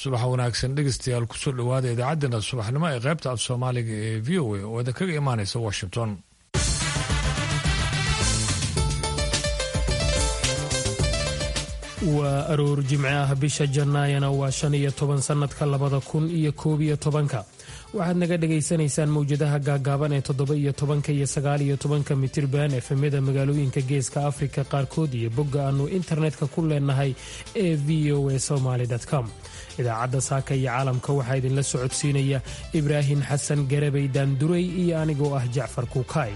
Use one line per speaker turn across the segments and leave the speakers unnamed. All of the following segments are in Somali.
subax wanaagsan dhegeystayaal kusoo dhowaada idaacaddeenna subaxnimo ee qaybta af soomaaliga ee v o a oo idinkaga imaanaysa washington
waa aroor jimce ah bisha jannaayana waa shan iyo toban sannadka labada kun iyo koob iyo tobanka waxaad naga dhagaysanaysaan mawjadaha gaagaaban ee toddoba iyo tobanka iyo sagaal iyo tobanka mitirban efemyada magaalooyinka geeska afrika qaarkood iyo bogga aannu internetka ku leenahay ee v o a somaly com idaacadda saaka iyo caalamka waxaa idinla socodsiinaya ibraahim xasan garabay daanduray iyo anigoo ah jacfar kuukaay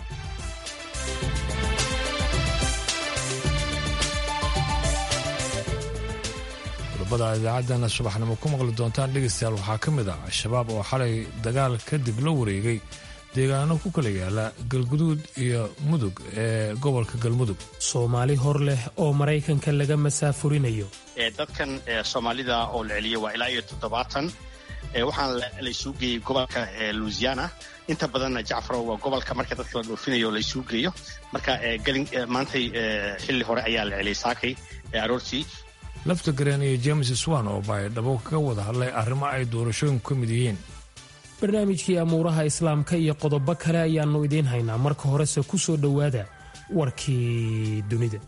qodobada idaacaddana subaxnimo ku maqli doontaan dhegeystayaal waxaa ka mid ah al-shabaab oo xalay dagaal kadib la wareegay deegaano ku kala yaala galguduud iyo mudug ee gobolka galmudug
soomaali hor leh oo maraykanka laga masaafurinayo
dadkan soomaalida oo la celiyay waa ilaa iyo toddobaatan waxaana laysuu geeyey gobolka louisiana inta badanna jacfaro waa gobolka marka dadka la dhoofinayo laysuu geeyo marka maantay xilli hore ayaa la celiyay saakay aroortii
lafta gareen iyo james swan oo baydhabo kaga wada hadlay arrimo ay doorashooyinku ka mid yihiin
barnaamijkii amuuraha islaamka iyo qodobo kale ayaannu idiin haynaa marka horese ku soo dhowaada warkii dunida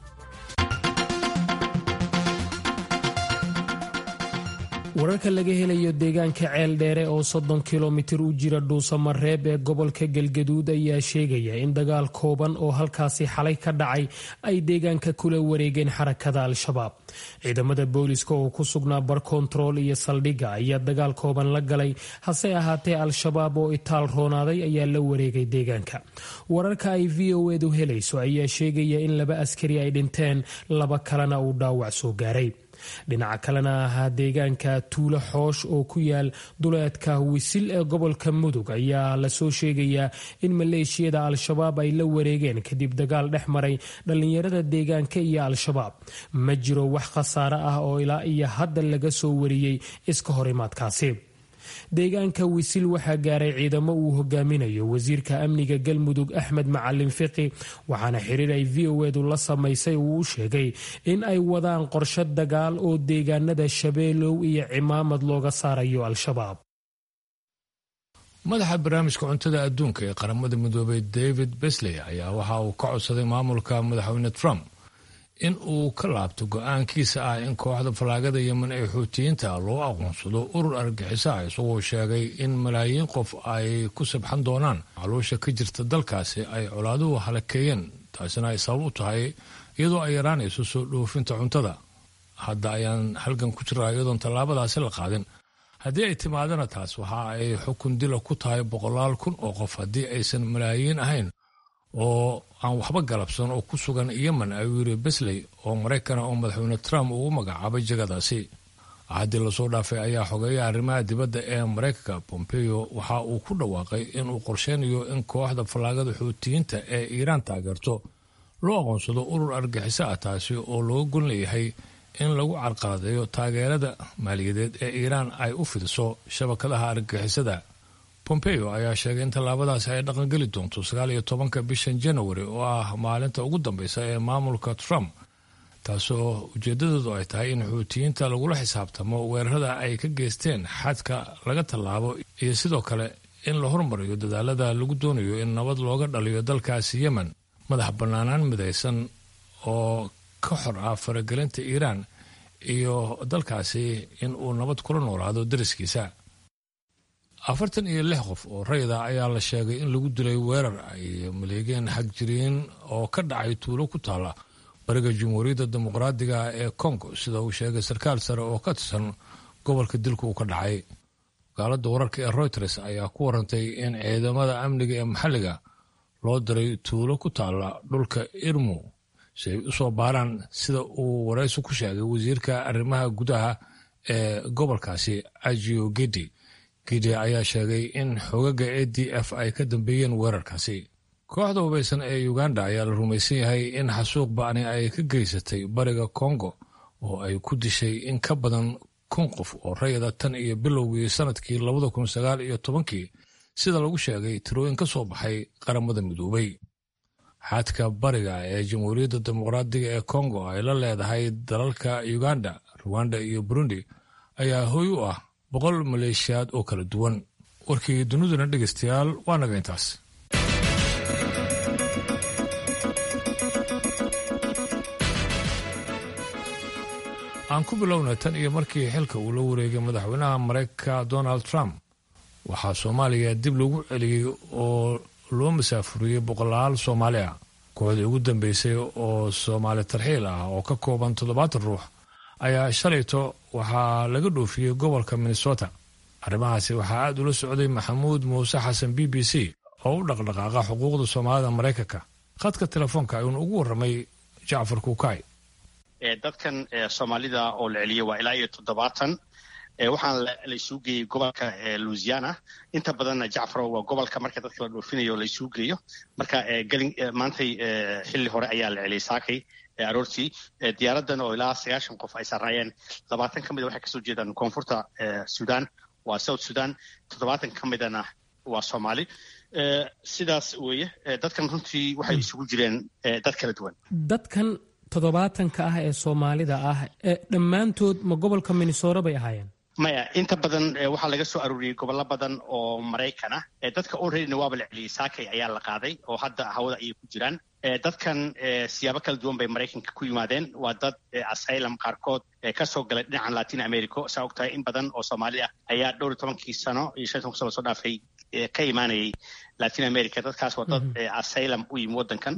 wararka laga helayo deegaanka ceel dheere oo soddon kilomitir u jira dhuusamareeb ee gobolka galgaduud ayaa sheegaya in dagaal kooban oo halkaasi xalay ka dhacay ay deegaanka kula wareegeen xarakada al-shabaab ciidamada booliska oo ku sugnaa bar kontarool iyo saldhigga ayaa dagaal kooban la galay hase ahaatee al-shabaab oo itaal roonaaday ayaa la wareegay deegaanka wararka ay v o edu helayso ayaa sheegaya in laba askari ay dhinteen laba kalena uu dhaawac soo gaaray dhinaca kalena ahaa deegaanka tuulo xoosh oo ku yaal duleedka wisil ee gobolka mudug ayaa lasoo sheegayaa in maleeshiyada al-shabaab ay la wareegeen kadib dagaal dhex maray dhallinyarada deegaanka iyo al-shabaab ma jiro wax khasaare ah oo ilaa iyo hadda laga soo wariyey iska horimaadkaasi deegaanka wisil waxaa gaaray ciidamo uu hogaaminayo wasiirka amniga galmudug axmed macalin fiqi waxaana xiriir ay v o edu la samaysay uu u sheegay in ay wadaan qorshe dagaal oo deegaanada shabeelow iyo cimaamad looga saarayo al-shabaab
madaxa barnaamijka cuntada adduunka ee qaramada midoobay david besley ayaa waxa uu ka codsaday maamulka madaxweyne trump in uu ka laabto go-aankiisa ah in kooxda fallaagada yemen ee xuutiyiinta loo aqoonsado urur argixisa ah isagoo sheegay in malaayiin qof ay ku sabxan doonaan macluusha ka jirta dalkaasi ay colaaduhu halakeeyeen taasina ay sabab u tahay iyadoo ay yaraanayso soo dhoofinta cuntada hadda ayaan halgan ku jiraa iyadoon tallaabadaasi la qaadin haddii ay timaadana taas waxa ay xukun dila ku tahay boqolaal kun oo qof haddii aysan malaayiin ahayn oo aan waxba galabsan oo ku sugan yemen ayuu yiri besley oo maraykana oo madaxweyne trump uu u magacaabay jagadaasi haddii lasoo dhaafay ayaa xogeeya arrimaha dibadda ee maraykanka pompeo waxa uu ku dhawaaqay inuu qorsheynayo in kooxda fallaagada xuutiyiinta ee iiraan taageerto loo aqoonsado urur argixiso ah taasi oo looga gon leeyahay in lagu carqaladeeyo taageerada maaliyadeed ee iiraan ay u fidiso shabakadaha argixisada pompeo ayaa sheegay in tallaabadaasi ay dhaqangeli doonto sagaal iyo tobanka bishan janawari oo ah maalinta ugu dambeysa ee maamulka trump taasoo ujeedadeedu ay tahay in xuutiyiinta lagula xisaabtamo weerarada ay ka geysteen xadka laga tallaabo iyo sidoo kale in la hormariyo dadaalada lagu doonayo in nabad looga dhaliyo dalkaasi yemen madax bannaanaan midaysan oo ka xor ah faragelinta iiraan iyo dalkaasi in uu nabad kula noolaado dariskiisa afartan iyo lix qof oo rayda ayaa la sheegay in lagu dilay weerar ay maleegeen xagjiriin oo ka dhacay tuulo ku taala bariga jamhuuriyadda dimuqraadiga ee congo sida uu sheegay sarkaal sare oo ka tirsan gobolka dilka uu ka dhacay wakaaladda wararka ee reuters ayaa ku warantay in ciidamada amniga ee maxalliga loo diray tuulo ku taala dhulka irmu si ay u soo baaraan sida uu waraysi ku sheegay wasiirka arrimaha gudaha ee gobolkaasi ajio gedi gidi ayaa sheegay in xogaga a d f ay ka dambeeyeen weerarkaasi kooxda hubaysan ee uganda ayaa la rumaysan yahay in xasuuq ba'ni ay ka geysatay bariga kongo oo ay ku dishay in ka badan kun qof oo rayada tan iyo bilowgii sanadkii labada kun sagaal iyo tobankii sida lagu sheegay tirooyin ka soo baxay qaramada midoobay xadka bariga ee jamhuuriyadda dimuqraadiga ee kongo ay la leedahay dalalka uganda ruwanda iyo burundi ayaa hoy u ah boqol maleeshiyaad oo kala duwan warkii duniduna dhegaystayaal waa naga intaas aan ku bilowna tan iyo markii xilka uu la wareegay madaxweynaha maraykanka donald trump waxaa soomaaliya dib lagu celiyey oo loo masaafuriyey boqolaal soomaali ah kooxdii ugu dambeysay oo soomaali tarxiil ah oo ka kooban toddobaatan ruux ayaa shalayto waxaa laga dhoofiyey gobolka minnesota arrimahaasi waxaa aad ula socday maxamuud muuse xasan b b c oo u dhaqdhaqaaqa xuquuqda soomaalida maraykanka khadka telefoonka ayuuna ugu warramay jacfar kuukay
dadkan soomaalida oo la celiyey waa ilaa iyo toddobaatan waxaan laysuu geeyey gobolka louisiana inta badanna jacfaro waa gobolka marka dadka la dhoofinayo laysuu geeyo marka maantay xilli hore ayaa la celiyey saakay aroortii diyaaradan oo ilaa sagaashan qof ay sarnaayeen labaatan ka mida waxay kasoo jeedaan koonfurta sudan waa south sudan toddobaatan ka midana waa soomaali sidaas weeye dadkan runtii waxay isugu jireen dad kala duwan
dadkan toddobaatanka ah ee soomaalida ah dhammaantood ma gobolka minnesota bay ahaayeen
maya inta badan waxaa laga soo arooriyey gobollo badan oo maraykan ah dadka olreadyna waaba la celiyey saakay ayaa la qaaday oo hadda hawada ayay ku jiraan dadkan siyaabo kala duwan bay maraykanka ku yimaadeen waa dad asylum qaarkood kasoo galay dhinacan latin america saa og tahay in badan oo soomaali ah ayaa dhowr iyo tobankii sano iyo shan toban sano soo dhaafay ka imaanayay latin america dadkaas waa dad asylum u yimi waddankan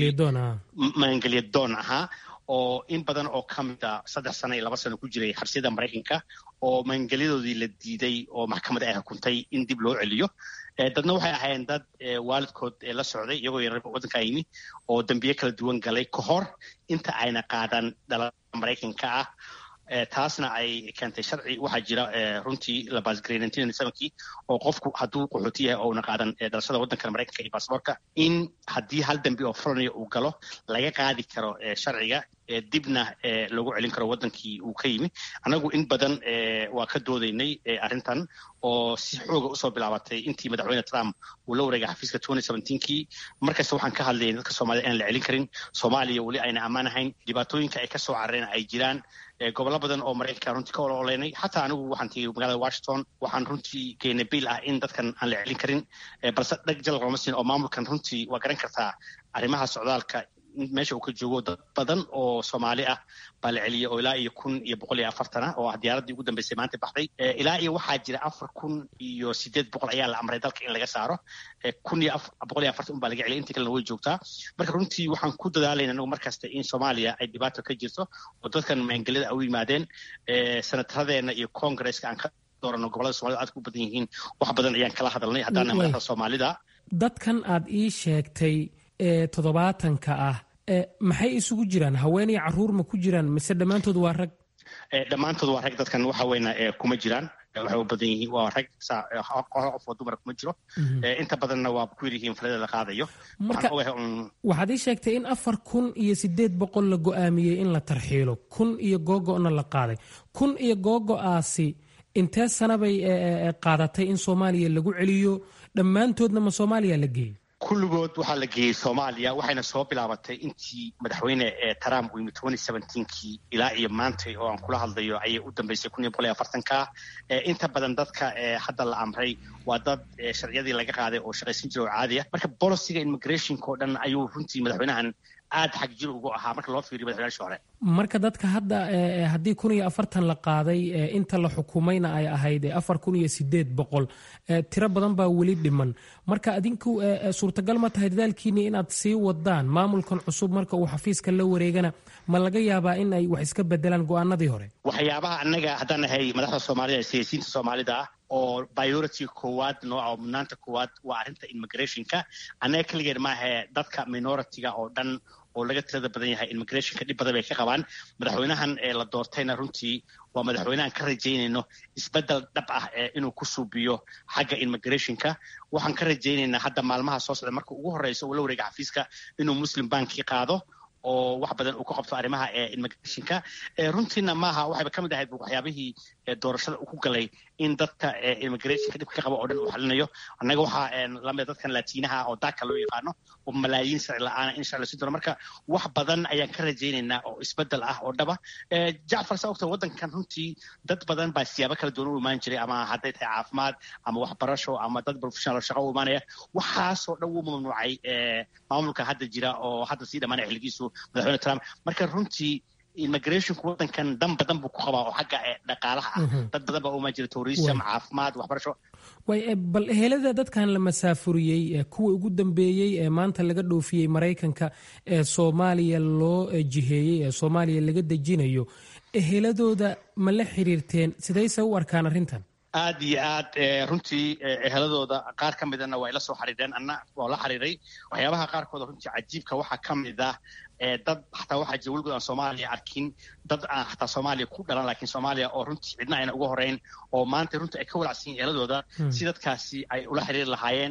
magangelya doon ahaa oo in badan oo ka mid a saddex sano iyo laba sano ku jiray xabsiyada maraykanka oo magangelyadoodii la diiday oo maxkamada ay xukuntay in dib loo celiyo dadna waxay ahaayeen dad waalidkood la socday iyagoo yar waddankaa yimi oo dembiye kala duwan galay ka hor inta ayna qaadan dhalada maraykanka ah taasna ay keentay sharci waxaa jira runtii la baasgareynantin samankii oo qofku hadduu qaxooti yahay oo una qaadan dhalashada waddanka maraykanka iyo baasboorka in haddii hal dembi oo furanayo uu galo laga qaadi karo sharciga dibna loogu celin karo waddankii uu ka yimi annagu in badan waa ka doodaynay arrintan oo si xooga usoo bilaabatay intii madaxweyne trump uu la wareegay xafiiska kii markasta waxaan ka hadlayay dadka soomaalida inaan la celin karin soomaaliya weli ayna ammaan ahayn dhibaatooyinka ay kasoo carareen ay jiraan gobollo badan oo maraykanka runtii ka ololeynay xataa anigu waxaan tegey magaalada washington waxaan runtii geynay biil ah in dadkan aan la celin karin balse dhag jalal looma siin oo maamulkan runtii waa garan kartaa arrimaha socdaalka meesha uu ka joogo dad badan oo soomaali ah baa la celiyey oo ilaa iyo kun iyo boqol iyo afartan ah oo ah diyaaraddii ugu dambeysay maanta baxday ilaa iyo waxaa jira afar kun iyo sideed boqol ayaa la amray dalka in laga saaro kun iyo boqol iyo afartan un baa laga celiyay intii kalena way joogtaa marka runtii waxaan ku dadaalayna anagu markasta in soomaaliya ay dhibaato ka jirto oo dadkan maangelada u yimaadeen senataradeenna iyo congresska aan ka doorano gobolada somalida aad ku badan yihiin wax badan ayaan kala hadalnay haddaana madaxda soomaalida
dadkan aad ii sheegtay ee toddobaatanka ah maxay isugu jiraan haween iyo caruur ma ku jiraan mise dhammaantood waa rag
dhammaantood waa rag dadkan waxa weyna kuma jiraan waxay u badan yihiin waa rag qof oo dumara kuma jiro inta badanna waa ku yaryihiin falada la qaadayo
marka waxaad ii sheegtay in afar kun iyo sideed boqol la go-aamiyey in la tarxiilo kun iyo googo-na la qaaday kun iyo googo-aasi intee sana bay qaadatay in soomaaliya lagu celiyo dhammaantoodna ma soomaaliya la geeyey
kulligood waxaa la geeyey soomaaliya waxayna soo bilaabatay intii madaxweyne trump uu yimi kii ilaa iyo maantay oo aan kula hadlayo ayay u dambeysay kun iyo boqol iyo afartanka inta badan dadka hadda la amray waa dad sharciyadii laga qaaday oo shaqaysan jira oo caadi ah marka boliciga immigrationka oo dhan ayuu runtii madaxweynahan aad xag jir ugu ahaa marka loo fiiriyo madaxweynaashii hore
marka dadka hadda haddii kun iyo afartan la qaaday inta la xukumayna ay ahayd afar kun iyo sideed boqol tiro badan baa weli dhiman marka adinku suurtagal ma tahay dadaalkiini inaad sii wadaan maamulkan cusub marka uu xafiiska la wareegana ma laga yaabaa in ay wax iska bedelaan go-aanadii hore
waxyaabaha annaga haddaan nahay madaxda soomaalida siyaasiyiinta soomaalida ah oo priority koowaad nooca oo mudnaanta koowaad waa arrinta immigrationka annaga keligeed maahe dadka minoritiga oo dhan oo laga tirada badan yahay immigrationka dhib badan bay ka qabaan madaxweynahan ee la doortayna runtii waa madaxweynehan ka rajaynayno isbeddel dhab ah inuu ku suubiyo xagga immigrationka waxaan ka rajaynaynaa hadda maalmaha soo socda marka ugu horreysa uu la wareega xafiiska inuu muslim banki qaado oo wax badan uu ka qabto arrimaha immigrationka runtiina maaha waxayba ka mid ahayd waxyaabihii doorashada uu ku galay in dadka immigrationka dhibka ka qaba oo dhan uu xalinayo annaga waxaa lamida dadkan laatiinaha oo daaka loo yaqaano oo malaayiin sharci la-aana in sharci lasi doono marka wax badan ayaan ka rajaynaynaa oo isbedel ah oo dhaba jacfar saa ogta waddankan runtii dad badan baa siyaabo kala duwan u imaan jiray ama hadday tahay caafimaad ama waxbarasho ama dad professional shaqa u imaanaya waxaasoo dhan wuu mamnuucay maamulka hadda jira oo hadda sii dhamaanaya xilligiisu madaxweyne trump marka runtii immigrationku waddankan dan badan buu ku qabaa oo xagga dhaqaalaha ah dad badan baa uma jira tourism caafimaad waxbarasho
way bal ehelada dadkan la masaafuriyey kuwa ugu dambeeyey ee maanta laga dhoofiyey maraykanka ee soomaaliya loo jiheeyey ee soomaaliya laga dejinayo eheladooda ma la xiriirteen sidayse u arkaan arrintan
aad iyo aad runtii eheladooda qaar ka midana waa ila soo xariireen anna waa la xiriiray waxyaabaha qaarkooda runtii cajiibka waxaa ka mid ah dad xataa waxaa jira weligood aan soomaaliya arkin dad aan xataa soomaaliya ku dhalan laakiin soomaaliya oo runtii cidna ayna uga horeyn oo maanta runtii ay ka walacsan yihin eheladooda si dadkaasi ay ula xiriiri lahaayeen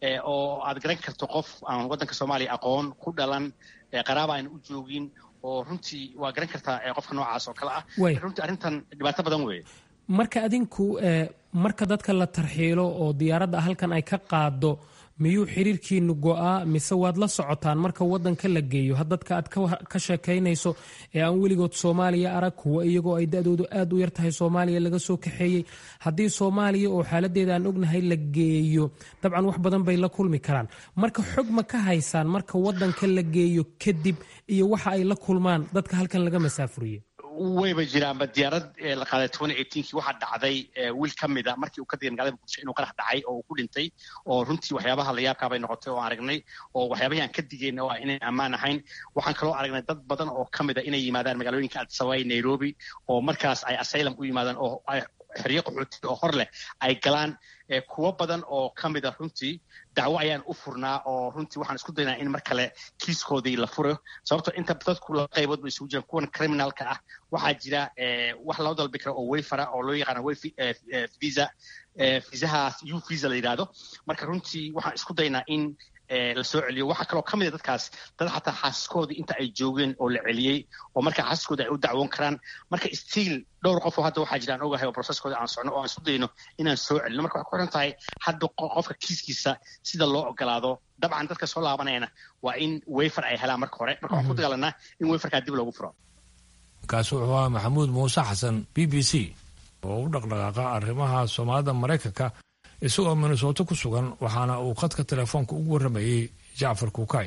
oo aad garan karto qof aan waddanka soomaaliya aqoon ku dhalan qaraaba ayna u joogin oo runtii waa garan kartaa qofka noocaas oo kale ah runtii arrintan dhibaato badan weeye
marka adinku marka dadka la tarxiilo oo diyaaradda halkan ay ka qaado miyuu xiriirkiinu go'aa mise waad la socotaan marka waddanka la geeyo dadka aad ka sheekaynayso ee aan weligood soomaaliya arag kuwa iyagoo ay da-doodu aad u yar tahay soomaaliya laga soo kaxeeyey haddii soomaaliya oo xaaladeeda aan ognahay la geeyo dabcan wax badan bay la kulmi karaan marka xog ma ka haysaan marka waddanka la geeyo kadib iyo waxa ay la kulmaan dadka halkan laga masaafuriye
wayba jiraanba diyaarad la qaaday kii waxaa dhacday wiil ka mida markii uu ka digay magalada muqdisho inuu qarax dhacay oo uu ku dhintay oo runtii waxyaabaha la yaabkaabay noqotay oo aan aragnay oo waxyaabahii aan ka digayna waa inayn ammaan ahayn waxaan kaloo aragnay dad badan oo ka mida inay yimaadaan magaalooyinka addisababa nairobi oo markaas ay asylum u yimaadaan oo xeryo qaxooti oo hor leh ay galaan kuwo badan oo ka mida runtii dacwo ayaan u furnaa oo runtii waxaan isku daynaa in mar kale kiiskoodii la furo sababto inta dadku laba qaybood ba isugu jiraan kuwan criminalka ah waxaa jira wax loo dalbi kara oo wayfara oo loo yaqaana way visa visahaas u visa la yidhaahdo marka runtii waxaan isku daynaa in la soo celiyo waxaa kaloo ka mida dadkaas dad xataa xaasaskoodii inta ay joogeen oo la celiyey oo marka xaasaskooda ay u dacwoon karaan marka stiil dhowr qof oo hadda waxaa jiraan ogahay oo processkooda aan socno oo aan isku dayno inaan soo celino marka waxay ku xiran tahay hadda qofka kiiskiisa sida loo ogolaado dabcan dadka soo laabanayana waa in wayfar ay helaan marka hore marka waxaan ku dagaalanaa in wayfarkaa dib loogu furo
kaasi wuxuu ahaa maxamuud muuse xasan b b c oo u dhaqdhaqaaqa arrimaha soomaalida maraykanka isagoo minnesooto ku sugan waxaana uu khadka telefoonka ugu warramayey jacfar kuukay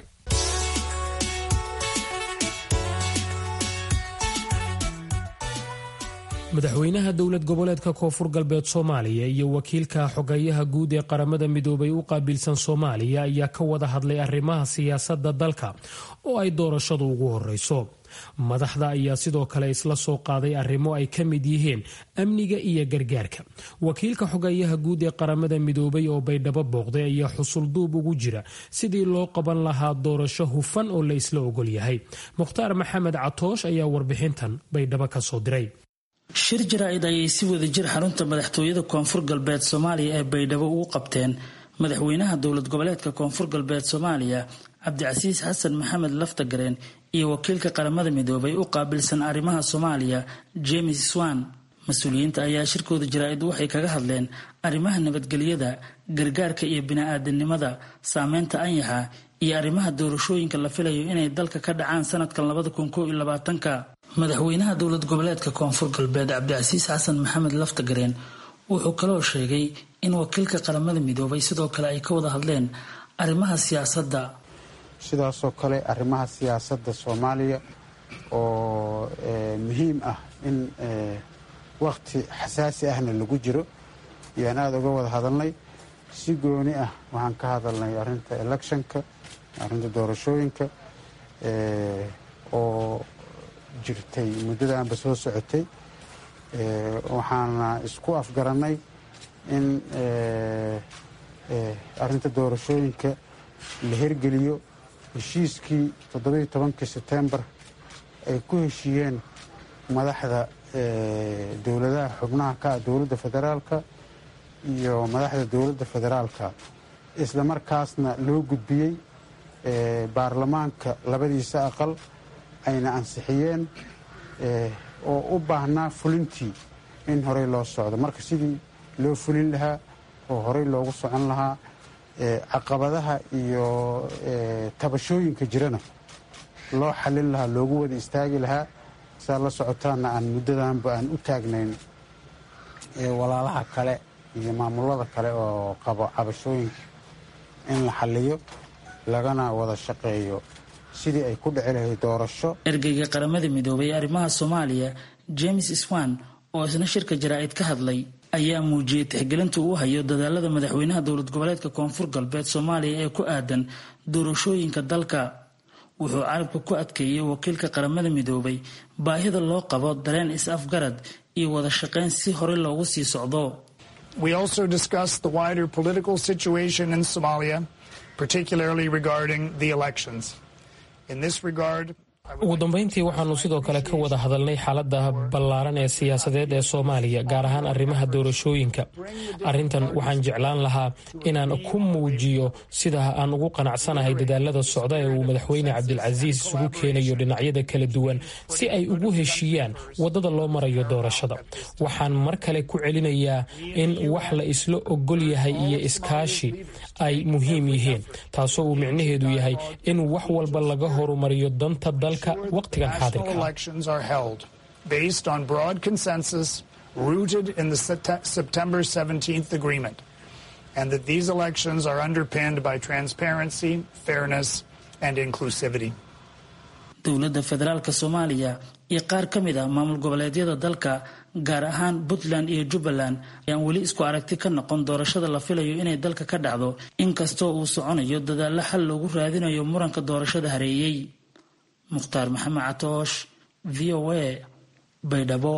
madaxweynaha dowlad goboleedka koonfur galbeed soomaaliya iyo wakiilka xogayaha guud ee qaramada midoobay u qaabilsan soomaaliya ayaa ka wada hadlay arrimaha siyaasadda dalka oo ay doorashadu ugu horeyso madaxda ayaa sidoo kale isla soo qaaday arrimo ay ka mid yihiin amniga iyo gargaarka wakiilka xogayaha guud ee qaramada midoobay oo baydhabo booqday ayaa xusulduub ugu jira sidii loo qaban lahaa doorasho hufan oo la isla ogol yahay mukhtaar maxamed catoosh ayaa warbixintan baydhabo ka soo diray
shir jaraa'id ayay si wada jir xarunta madaxtooyada koonfur galbeed soomaaliya ee baydhabo ugu qabteen madaxweynaha dowlad goboleedka koonfur galbeed soomaaliya cabdicasiis xasan maxamed laftagareen iyo wakiilka qaramada midoobay u qaabilsan arrimaha soomaaliya james swan mas-uuliyiinta ayaa shirkooda jaraa'id waxay kaga hadleen arrimaha nabadgelyada gargaarka iyo bini-aadanimada saameynta anyaxa iyo arrimaha doorashooyinka la filayo inay dalka ka dhacaan sanadkan labada kun koo iyo labaatanka madaxweynaha dowlad goboleedka koonfur galbeed cabdicasiis xasan maxamed laftagareen wuxuu kaloo sheegay in wakiilka qaramada midoobay sidoo kale ay ka wada hadleen arrimaha siyaasadda
sidaasoo kale arrimaha siyaasadda soomaaliya oo muhiim ah in wakhti xasaasi ahna lagu jiro ayaan aada uga wada hadalnay si gooni ah waxaan ka hadalnay arrinta electionka arrinta doorashooyinka oo jirtay muddadaanba soo socotay waxaana isku afgarannay in arrinta doorashooyinka la hirgeliyo heshiiskii toddobiiyo tobankii setembar ay ku heshiiyeen madaxda dowladaha xubnaha ka ah dowladda federaalka iyo madaxda dowladda federaalka isla markaasna loo gudbiyey baarlamaanka labadiisa aqal ayna ansixiyeen oo u baahnaa fulintii in horey loo socdo marka sidii loo fulin lahaa oo horey loogu socon lahaa caqabadaha iyo tabashooyinka jirana loo xalin lahaa loogu wada istaagi lahaa saa la socotaana aan muddadanba aan u taagnayn walaalaha kale iyo maamulada kale oo qabo cabashooyinka in la xaliyo lagana wada shaqeeyo sidii ay ku dhici lahayd doorasho
ergeyga qaramada midoobay ee arrimaha soomaaliya james swan oo isna shirka jaraa'id ka hadlay ayaa muujiyey tixgelinta uu hayo dadaalada madaxweynaha dowlad goboleedka koonfur galbeed soomaaliya ee ku aadan doorashooyinka dalka wuxuu carabka ku adkeeyey wakiilka qaramada midoobay baahida loo qabo dareen is-afgarad iyo wada shaqayn si horey loogu sii socdo
We also discussed the wider political situation in Somalia, particularly regarding the elections. In this regard,
ugu dambeyntii waxaanu sidoo kale ka wada hadalnay xaalada ballaaran ee siyaasadeed ee soomaaliya gaar ahaan arrimaha doorashooyinka arrintan waxaan jeclaan lahaa inaan ku muujiyo sida aan ugu qanacsanahay dadaalada socda ee uu madaxweyne cabdilcasiis isugu keenayo dhinacyada kala duwan si ay ugu heshiiyaan waddada loo marayo doorashada waxaan mar kale ku celinayaa in wax la isla ogol yahay iyo iskaashi ay muhiim yihiin taasoo uu micnaheedu yahay in wax walba laga horumariyo danta dal
national elections are held based on broad consensus rooted in the September 17th agreement, and that these elections are underpinned by transparency, fairness, and inclusivity.
dowladda federaalk soomaaliya iyo qaar ka mid ah maamul goboleedyada dalka gaar ahaan puntland iyo jubbaland ayaan weli isku aragti ka noqon doorashada la filayo inay dalka ka dhacdo inkastoo uu soconayo dadaallo xal loogu raadinayo muranka doorashada hareeyey mukhtaar maxamed catoosh v o a baydhabo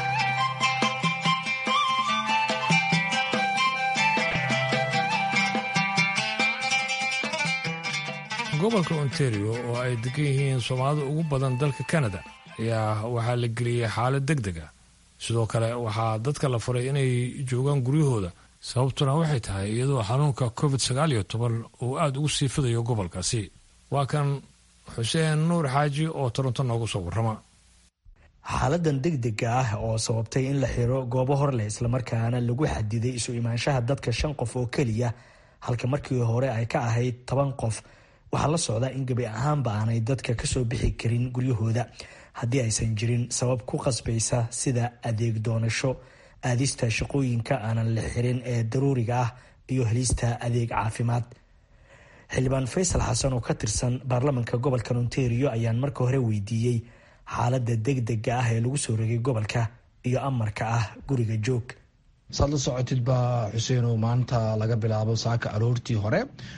gobolka ontario oo ay degan yihiin soomaalida ugu badan dalka canada ayaa waxaa la geliyey xaalad deg deg ah sidoo kale waxaa dadka la faray inay joogaan guryahooda sababtuna waxay tahay iyadoo xanuunka covid sagaal iyo toban uu aada ugu sii fidayo gobolkaasi waa kan xuseen nuur xaaji oo toronto noogu soo warrama
xaaladan degdega ah oo sababtay in la xiro goobo hor leh islamarkaana lagu xadiday isu imaanshaha dadka shan qof oo keliya halka markii hore ay ka ahayd toban qof waxaa la socdaa in gebi ahaanba aanay dadka kasoo bixi karin guryahooda haddii aysan jirin sabab ku qasbaysa sida adeeg doonasho aadista shaqooyinka aanan la xirin ee daruuriga ah iyo helista adeeg caafimaad xildhibaan faysal xasan oo ka tirsan baarlamanka gobolka ontario ayaan marka hore weydiiyey xaalada degdega ah ee lagu soo rogay gobolka iyo amarka ah guriga joog
saad la socotid baa xuseenow maanta laga bilaabo saaka aroortii hore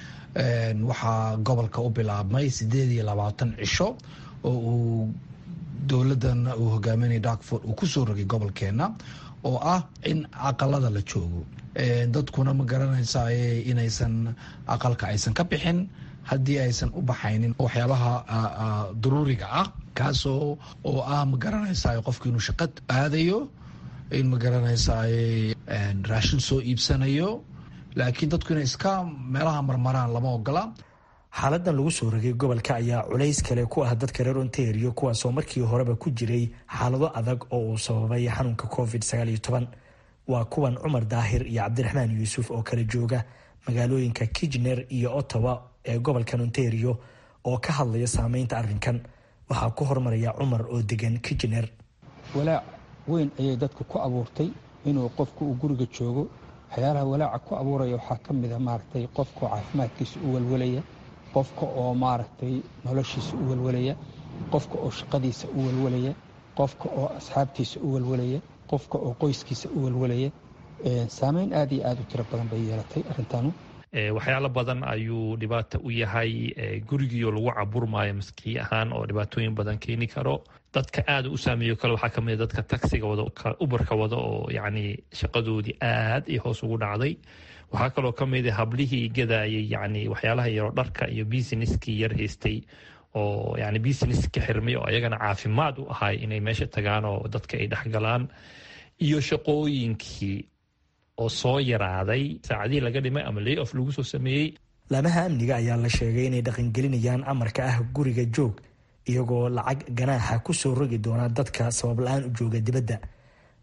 waxaa gobolka u bilaabmay sideed iyo labaatan cisho oo uu dowladan uu hogaaminaya darkford uu kusoo rogay gobolkeena oo ah in aqalada la joogo dadkuna ma garanaysa inaysan aqalka aysan ka bixin haddii aysan u baxaynin waxyaabaha daruuriga ah kaasoo oo ah ma garanaysa qofku inuu shaqo aadayo in ma garanaysa raashin soo iibsanayo laakiin dadku inay iska meelaha marmaraan lama ogola
xaaladan lagu soo rogay gobolka ayaa culays kale ku ah dadka reer ontario kuwaasoo markii horeba ku jiray xaalado adag oo uu sababay xanuunka covid waa kuwan cumar daahir iyo cabdiraxmaan yuusuf oo kala jooga magaalooyinka kijner iyo ottawa ee gobolkan ontario oo ka hadlaya saameynta arrinkan waxaa ku hormaraya cumar oo degan kijner
walaac weyn ayay dadka ku abuurtay inuu qofku uu guriga joogo waxyaalaha walaaca ku abuuraya waxaa ka mid a maaragtay qofka oo caafimaadkiisa u walwalaya qofka oo maaragtay noloshiisa u walwalaya qofka oo shaqadiisa u walwalaya qofka oo asxaabtiisa u walwalaya qofka oo qoyskiisa u walwalaya saameyn aad iyo aad u tiro badan bay yeelatay arrintanu
waxyaalo badan ayuu dhibaata u yahay gurigiioo lagu caburmaayo maskii ahaan oo dhibaatooyin badan keeni karo dadka aada u saameeyo kale waxaa kamid dadka taxiga wada ubarka wada oo yacni shaqadoodii aad iyo hoos ugu dhacday waxaa kaloo kamid hablihii gadayay yani waxyaalaha yaroo dharka iyo businesskii yar haystay oo yani businesska xirmay oo ayagana caafimaad u ahay inay meesha tagaan oo dadka ay dhexgalaan iyo shaqooyinkii oo soo yaraaday saacadihii laga dhimay ama lay of lagu soo sameeyey
laamaha amniga ayaa la sheegay inay dhaqangelinayaan amarka ah guriga joog iyagoo lacag ganaaxa ku soo rogi doona dadka sabab la-aan u jooga dibadda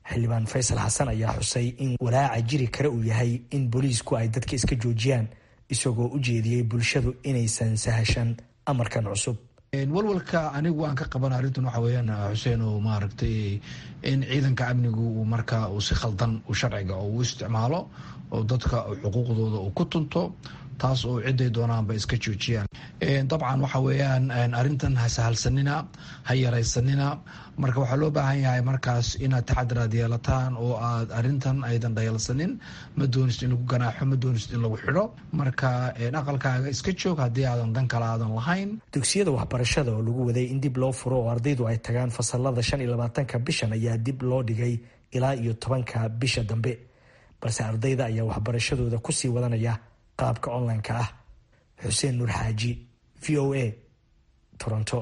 xildhibaan faysal xasan ayaa xusay in walaaca jiri kare uu yahay in booliisku ay dadka iska joojiyaan isagoo u jeediyey bulshadu inaysan sahashan amarkan cusub
walwalka anigu aan ka qaban arrintan waxa weeyaan xuseen oo maaragtay in ciidanka amnigu uu marka uu si khaldan u sharciga oo u isticmaalo oo dadka xuquuqdooda uu ku tunto taas oo ciday doonaanba iska joojiyaan dabcan waxa weeyaan arrintan ha sahalsanina ha yaraysanina marka waxaa loo baahan yahay markaas inaad taxadir aad yeelataan oo aad arrintan aydan dhayalsanin ma doonist in lagu ganaaxo ma doonist in lagu xidho marka aqalkaaga iska joog haddii aadan dan kale aadan lahayn
dugsiyada waxbarashada oo lagu waday in dib loo furo oo ardaydu ay tagaan fasalada shan iyo labaatanka bishan ayaa dib loo dhigay ilaa iyo tobanka bisha dambe balse ardayda ayaa waxbarashadooda kusii wadanaya qaabka online-ka ah xuseen nuur xaaji v o a toronto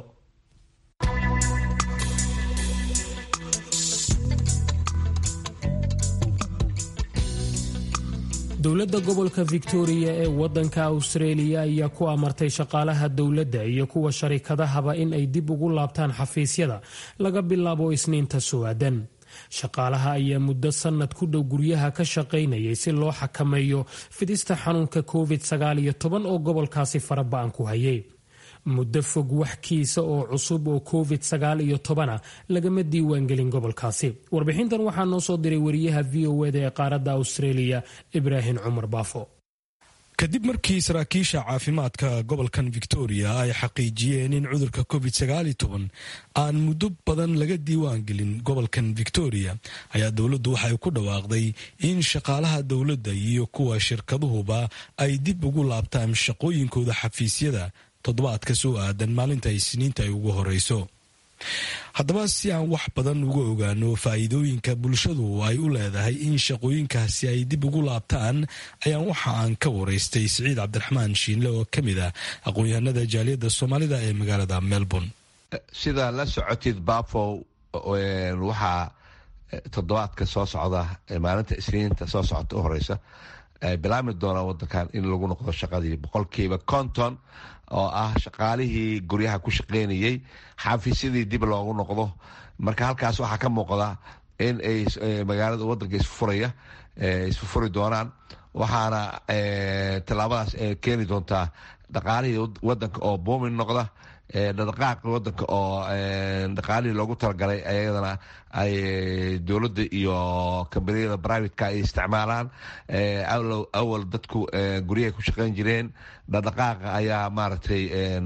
dowladda gobolka victoria ee wadanka australia ayaa ku amartay shaqaalaha dowladda iyo kuwa sharikadahaba in ay dib ugu laabtaan xafiisyada laga bilaabo isniinta soo-aadan shaqaalaha ayaa muddo sannad ku dhow guryaha ka shaqaynayay si loo xakameeyo fidista xanuunka covid oo gobolkaasi faraba-an ku hayay muddo fog wax kiisa oo cusub oo covid a lagama diiwaangelin gobolkaasi warbixintan waxaa noo soo diray wariyaha v o eda ee qaaradda australia ibraahim cumar baafo
kadib markii saraakiisha caafimaadka gobolkan victoria ay xaqiijiyeen in cudurka covid aan muddo badan laga diiwaan gelin gobolkan victoria ayaa dowladdu waxay ku dhawaaqday in shaqaalaha dowladda iyo kuwa shirkaduhuba ay dib ugu laabtaan shaqooyinkooda xafiisyada toddobaadka soo aadan maalinta isniinta ay ugu horeyso haddaba si aan wax badan uga ogaano faa'iidooyinka bulshadu ay u leedahay in shaqooyinkaasi ay dib ugu laabtaan ayaan waxa aan ka waraystay siciid cabdiraxmaan shiinle oo ka mid ah aqoon-yahanada jaaliyadda soomaalida ee magaalada melbourne
sidaa la socotid bafow waxaa toddobaadka soo socda maalinta isniinta soo socota u horeysa bilaabmi doonaa wadankan in lagu noqdo shaqadii boqolkiiba konton oo ah shaqaalihii guryaha ku shaqeynayay xafiisyadii dib loogu noqdo marka halkaas waxaa ka muuqda in ay magaalada wadanka isfuraya isfufuri doonaan waxaana tallaabadaas keeni doontaa dhaqaalihii wadanka oo buumin noqda dhaqaaqa wadanka oo dhaqaalihii loogu talagalay ayadana ay dowladda iyo kambaniyada brivatka ay isticmaalaan awal dadku guryahay ku shaqeyn jireen dhaqaaqa ayaa maaragtay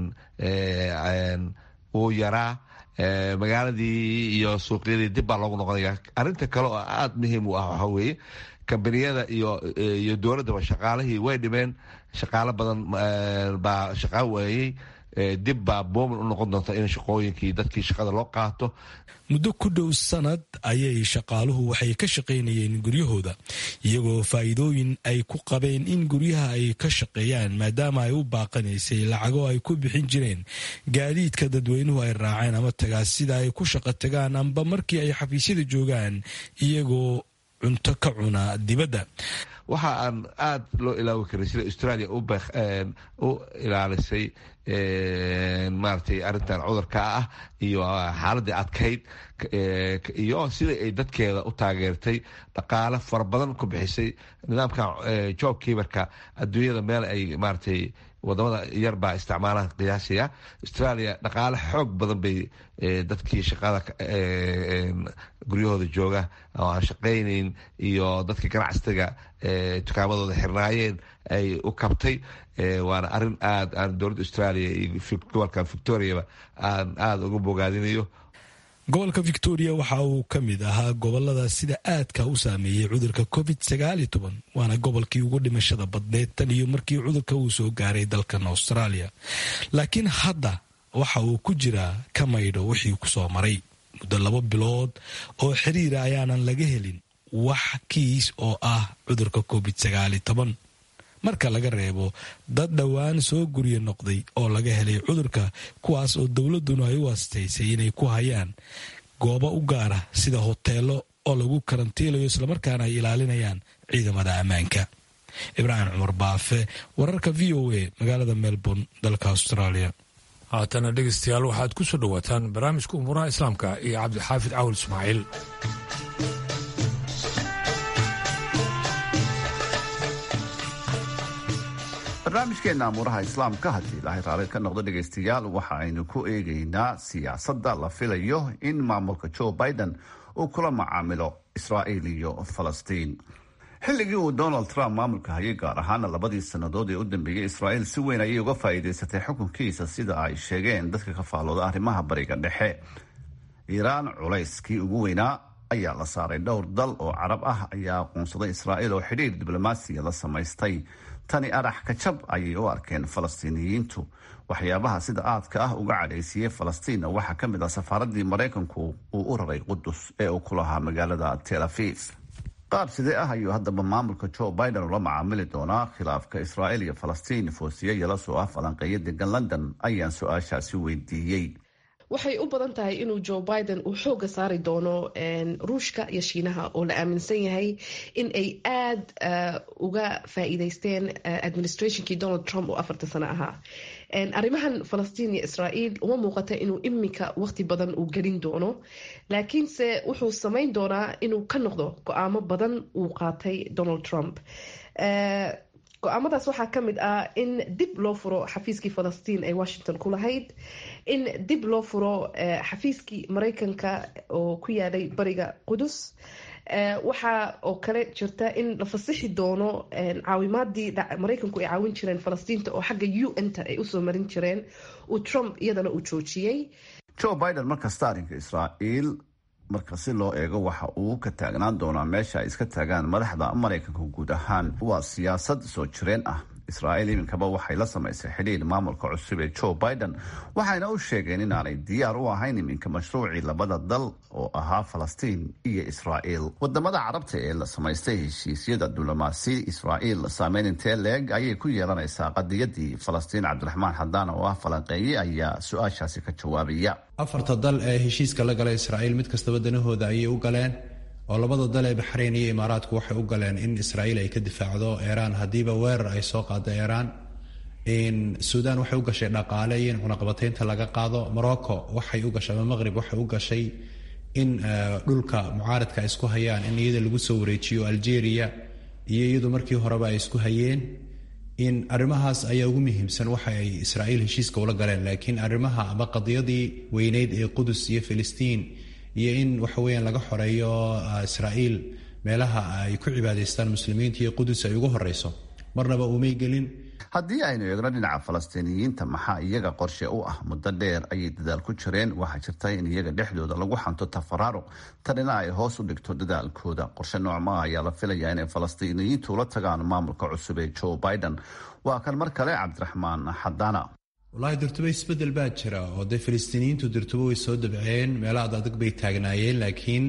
uu yaraa magaaladii iyo suuqyadii dib baa loogu noqonaya arinta kale oo aada muhiim u ah waxaa weeye kambaniyada iyo dowladdaba shaqaalihii way dhimeen shaqaalo badan baa shaqaa waayey dib baa boomin u noqon doonta in shaqooyinkii dadkii shaqada loo qaato
muddo ku dhow sanad ayay shaqaaluhu waxay ka shaqaynayeen guryahooda iyagoo faa'iidooyin ay ku qabeen in guryaha ay ka shaqeeyaan maadaama ay u baaqanaysay lacago ay ku bixin jireen gaadiidka dadweynuhu ay raaceen ama tagaa sida ay ku shaqo tagaan amba markii ay xafiisyada joogaan iyagoo cunto ka cuna dibadda
waxa aan aada loo ilaawi karin sida australia u ilaalisay maaragtay arrintan cudurka ah iyo xaaladii adkayd iyo sida ay dadkeeda u taageertay dhaqaale fara badan ku bixisay nidaamkan job kiibarka adduunyada meel ay maaragtay wadamada yar baa isticmaalaan qiyaasiya australia dhaqaale xoog badan bay dadkii shaqada guryahooda jooga oo aan shaqaynayn iyo dadka ganacsiga dukaamadooda xirnaayeen ay u kabtay waana arin aad aan dowladda australia iyo gobolkan victoriaba aan aada uga bogaadinayo
gobolka victoria waxa uu ka mid ahaa gobolada sida aadka u saameeyey cudurka covid waana gobolkii ugu dhimashada badneed tan iyo markii cudurka uu soo gaaray dalkan australia laakiin hadda waxa uu ku jiraa ka maydho wixii kusoo maray muddo laba bilood oo xiriira ayaanan laga helin wax kiis oo ah cudurka covid marka laga reebo dad dhowaan soo gurya noqday oo laga helay cudurka kuwaas oo dowladduna ay u astaysay inay ku hayaan goobo u gaara sida hoteelo oo lagu karantiilayo islamarkaana ay ilaalinayaan ciidamada ammaanka ibraahim cumar baafe wararka v o a magaalada melbourne dalka australia
haatana dhegeystayaal waxaad ku soo dhowaataan barnaamijka umuuraha islaamka iyo cabdixaafid cawil ismaaciil
barnaamijkeena amuuraha islaamka haddii ilaahay raali ka noqdo dhegaystayaal waxa aynu ku eegaynaa siyaasadda la filayo in maamulka joe biden uu kula macaamilo israa'iil iyo falastiin xilligii uu donald trump maamulka hayay gaar ahaana labadii sannadood ee u dambeeyey israa'iil si weyn ayay uga faa'iidaysatay xukunkiisa sida ay sheegeen dadka ka faallooda arrimaha bariga dhexe iiraan culayskii ugu weynaa ayaa la saaray dhowr dal oo carab ah ayaa aqoonsaday israa'iil oo xidhiir diblomaasiya la samaystay tani arax kajab ayay u arkeen falastiiniyiintu waxyaabaha sida aadka ah uga cadhaysiiyey falastiin waxaa ka mid ah safaaradii maraykanku uu u raray qudus ee uu ku lahaa magaalada tel aviv qaab sidee ah ayuu haddaba maamulka joe biden ula macaamili doonaa khilaafka israa'iil iyo falastiin foosiye yala soo ah falanqeeyo degan london ayaan su-aashaasi weydiiyey
waxay u badan tahay inuu joe biden uu xooga saari doono ruushka iyo shiinaha oo la aaminsan yahay in ay aada uga faa'iideysteen administrationkii donald trump oo afarta sano ahaa arrimahan falastiin iyo israa'iil uma muuqata inuu iminka waqti badan uu gelin doono laakiinse wuxuu samayn doonaa inuu ka noqdo go-aamo badan uu qaatay donald trump go-aamadaas waxaa ka mid ah in dib loo furo xafiiskii falastiin ee washington ku lahayd in dib loo furo xafiiskii maraykanka oo ku yaalay bariga qudus waxaa oo kale jirta in la fasixi doono caawimaadii maraykanku ay caawin jireen falastiinta oo xagga u n-ta ay usoo marin jireen uu trump iyadana uu joojiyey
joe biden markasta arrinka israa'iil marka si loo eego waxa uu ka taagnaan doonaa meesha ay iska taagaan madaxda maraykanka guud ahaan waa siyaasad soo jireen ah israa'iil iminkaba waxay la samaysay xidhiir maamulka cusub ee joe biden waxayna u sheegeen inaanay diyaar u ahayn iminka mashruucii labada dal oo ahaa falastiin iyo israa'iil wadamada carabta ee la samaystay heshiisyada diblomaasi israa'iil saameyn intee leeg ayay ku yeelanaysaa qadiyadii falastiin cabdiraxmaan xadaan oo ah falanqeeye ayaa su-aashaasi ka jawaabaya
afarta dal ee heshiiska la gala israa'iil mid kastaba danahooda ayay u galeen oo labada dal ee baxrayn iyo imaaraadku waxay u galeen in israa'iil ay ka difaacdo iiraan haddiiba weerar ay soo qaado iiraan suudaan waxay u gashay dhaqaale iyo in cunaqabataynta laga qaado morocco waxay u gashay ama maqrib waxay u gashay in dhulka mucaaradka ay isku hayaan in iyada lagu soo wareejiyo algeria iyo iyadu markii horeba ay isku hayeen in arrimahaas ayaa ugu muhiimsan waxa ay israa'iil heshiiska ula galeen laakiin arrimaha ama qadiyadii weyneyd ee qudus iyo filistiin iyo in waxa weeyaan laga xoreeyo israa'iil meelaha ay ku cibaadaystaan muslimiinta iyo qudus ay ugu horeyso marnaba umay gelin
haddii aynu eegno dhinaca falastiiniyiinta maxaa iyaga qorshe u ah muddo dheer ayay dadaal ku jireen waxaa jirta in iyaga dhexdooda lagu xanto tafaraaruq tanina ay hoos u dhigto dadaalkooda qorshe noocmaa ayaa la filayaa inay falastiiniyiintu ula tagaan maamulka cusub ee joe biden waa kan mar kale cabdiraxmaan xadaana
wallaahi durtubo isbedel baa jira oo dee falastiiniyiintu durtubo way soo dabceen meelo ad adag bay taagnaayeen laakiin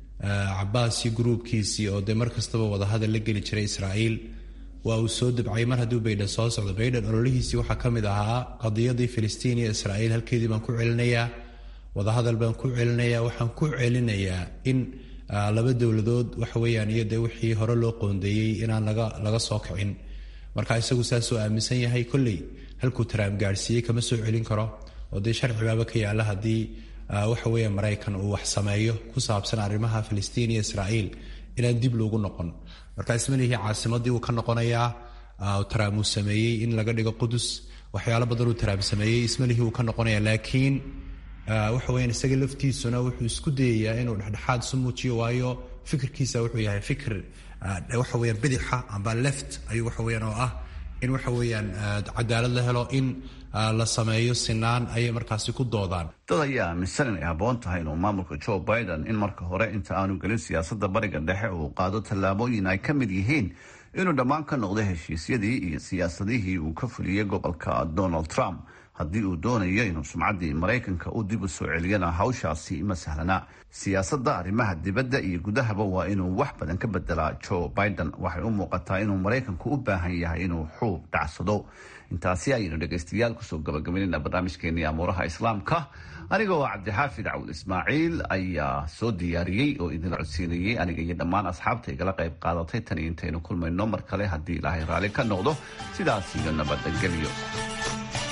cabaas iyo gruubkiisii oo dee mar kastaba wadahadal la geli jiray israa'iil waa uu soo dabcay mar hadduu baydhan soo socdo baydhan ololihiisii waxaa ka mid ahaa qadiyadii filistiin iyo israa'iil halkeedii baan ku celinayaa wadahadal baan ku celinayaa waxaan ku celinayaa in laba dowladood waxa weeyaan iyo dee wixii hore loo qoondeeyey inaan laga laga soo kicin marka isagu saasuu aaminsan yahay kolley halkuu taraam gaadhsiiyey kama soo celin karo oo dee sharcibaaba ka yaalla haddii waxa weeya maraykan uu wax sameeyo ku saabsan arrimaha filistiin iyo israa'iil inaan dib loogu noqon marka ismalihii caasimadii uu ka noqonayaa taraam uu sameeyey in laga dhigo qudus waxyaalo badan uu taraam sameeyey ismalihii uu ka noqonaya laakiin waxa weyaan isaga laftiisuna wuxuu isku dayayaa inuu dhexdhexaad isu muujiyo waayo fikirkiisa wuxuu yahay fikir waxa weyaan bidixa amba left ayuu waxa weyaan oo ah in waxa weeyaan cadaalad la helo in la sameeyo sinaan ayay markaasi ku doodaan
dad ayaa aaminsan inay habboon tahay inuu maamulka joe biden in marka hore inta aanu gelin siyaasadda bariga dhexe uu qaado tallaabooyin ay ka mid yihiin inuu dhammaan ka noqdo heshiisyadii iyo siyaasadihii uu ka fuliyey gobolka donald trump haddii uu doonayo inuu sumcaddii maraykanka u dib u soo celiyana hawshaasi ma sahlana siyaasadda arrimaha dibadda iyo gudahaba waa inuu wax badan ka bedelaa joe biden waxay u muuqataa inuu maraykanku u baahan yahay inuu xuub dhacsado intaasi ayaynu dhegaystayaal kusoo gabagabaynayna barnaamijkeenii amuuraha islaamka aniga oo cabdixaafid cawd ismaaciil ayaa soo diyaariyey oo idinla codsiinayey aniga iyo dhammaan asxaabta igala qayb qaadatay tan iyo intaynu kulmayno mar kale haddii ilaahay raalli ka noqdo sidaas iyo nabadgelyo